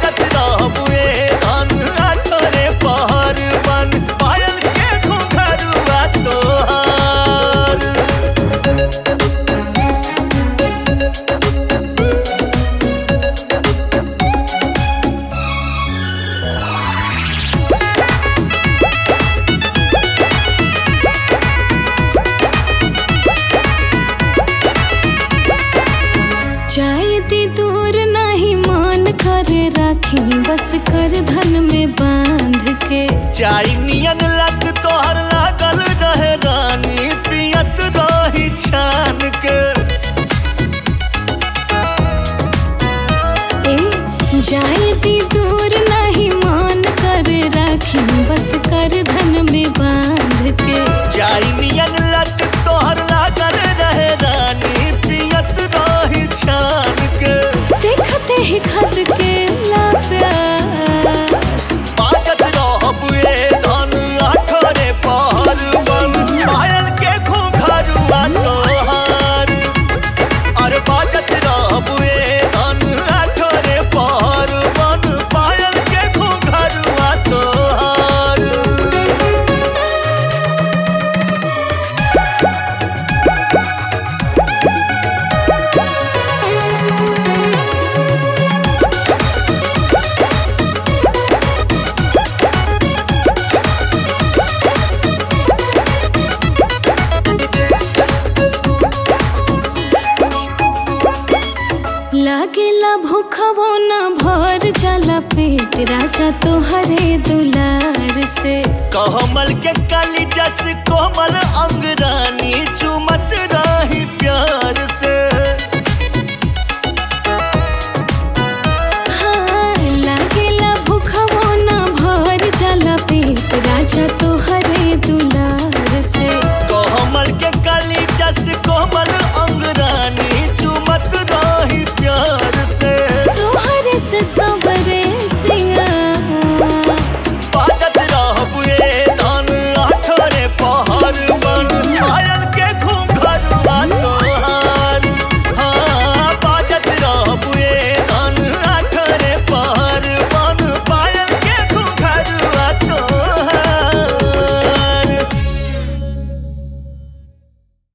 बाजत रहबुए धन आठरे पहर बन पायल के घुंघरुआ तोहार चाहे दी दूर नहीं मान करे राखी बस कर धन में बांध के चाई नियन लग तोहर लागल रहे रानी पियत रही छान के ए जाए दी दूर नहीं मान करे राखी बस कर धन में बांध के चाई नियन लग तोहर लागल रहे रानी पियत रही छान के देखते ही खत के ला प्यार बाजत रहबुए धन आठरे पहर बन पायल के घुंघरुआ तोहार अरे बाजत रहबुए धन आठरे पहर बन पायल के घुंघरुआ तोहार लागेला भूखवो न भर जाला पेट राजा तोहरे दुलार से कहमल के काली जस कोमल अंगरानी चुमत रही प्यार से हाँ लागेला भूखवो न भर जाला पेट राजा